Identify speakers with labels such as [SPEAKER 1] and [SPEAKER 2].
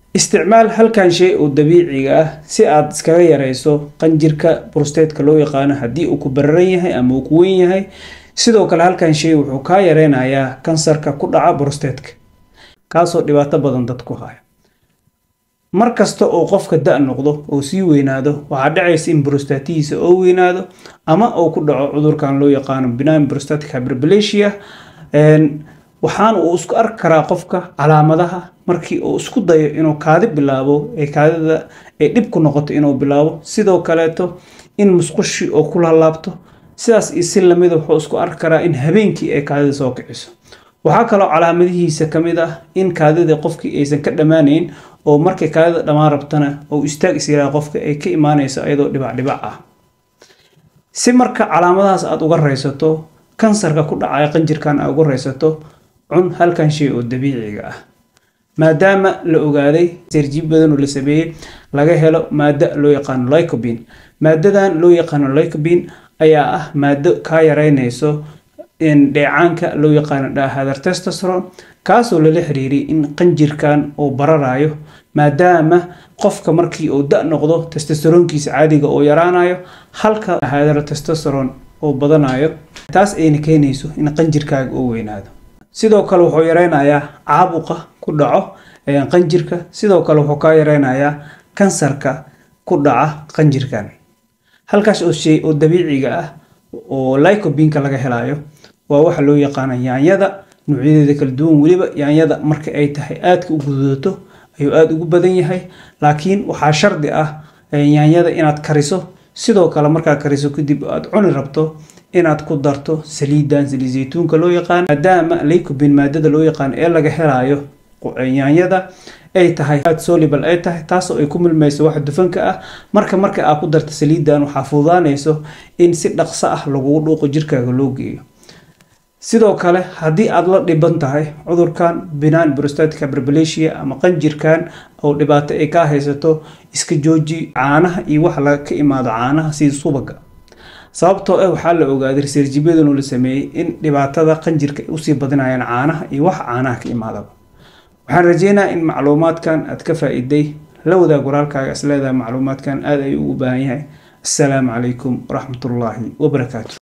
[SPEAKER 1] isticmaal halkan shay oo dabiiciga ah si aad iskaga yareyso qanjirka brostatka loo yaqaano haddii uu ku bararan yahay ama uu ku weyn yahay sidoo kale halkan shay wuxuu kaa yareynayaa kansarka ku dhaca brostatka kaasoo dhibaato badan dad ku haya mar kasta oo qofka da noqdo oo sii weynaado waxaa dhacaysa in brostatihiisa oo weynaado ama uu ku dhaco cudurkan loo yaqaano benign prostatic hyperplasia waxaana uu isku arki karaa qofka calaamadaha markii uu isku dayo inuu kaadi bilaabo ee kaadida ay dhib ku noqoto inuu bilaabo sidoo kaleeto in musqushi oo ku laalaabto sidaas iyo si lamida wuxuu isku arki karaa in habeenkii ay kaadida soo kiciso waxaa kaloo calaamadihiisa ka mid ah in kaadida qofkii aysan ka dhammaanayn oo markay kaadida dhammaan rabtana oo istaag isyaraa qofka ay ka imaanayso iyadoo dhibacdhibac ah si marka calaamadahaas aada uga raysato kansarka ku dhacaya qanjirkan aad uga raysato cun halkan shay oo dabiiciga ah maadaama la ogaaday serjiib badan oo la sameeyey laga helo maado loo yaqaano lycobin maadadan loo yaqaano lycobin ayaa ah maado kaa yareynayso dheecaanka loo yaqaano dhahadar testosteron kaasoo lala xiriiriyay in qanjirkan uu bararayo maadaama qofka markii uu da noqdo testosteronkiisa caadiga oo yaraanayo halka dhahadar testosteron oo badanayo taas ayna keenayso in qanjirkaaga uu weynaado sidoo kale wuxuu yareynayaa caabuqa ku dhaco qanjirka sidoo kale wuxuu kaa yareynayaa kansarka ku dhaca qanjirkan halkaas oo shay oo dabiiciga ah oo lycobinka laga helayo waa waxa loo yaqaana yaanyada noocyadeeda kala duwan weliba yaanyada marka ay tahay aadka u gududato ayuu aada ugu badan yahay laakiin waxaa shardi ah yaanyada inaad kariso sidoo kale markaad kariso kadib aad cuni rabto inaad ku darto saliidan saliid zaytuunka loo yaqaano maadaama lycobin maadada loo yaqaano ee laga helayo yaanyada ay tahay aad solibal ay tahay taasoo ay ku milmayso wax dufanka ah marka marka aad ku darto saliidan waxaa fududaanayso in si dhaqso ah lagugu dhuuqo jirkaaga loo geeyo sidoo kale haddii aad la dhiban tahay cudurkan benign prostatic hyperplasia ama qanjirkan oo dhibaato ay kaa haysato iska jooji caanaha iyo wax laga ka imaado caanaha sida subaga sababtoo ah waxaa la ogaaday reseerjibyadanu la sameeyey in dhibaatada qanjirka ay usii badinayaan caanaha iyo wax caanaha ka imaadaba waxaan rajeynayaa in macluumaadkan aad ka faa-iday la wadaag walaalkaaga is leedahay macluumaadkan aada ayuu ugu baahan yahay assalaamu calaykum waraxmatullaahi wabarakaatu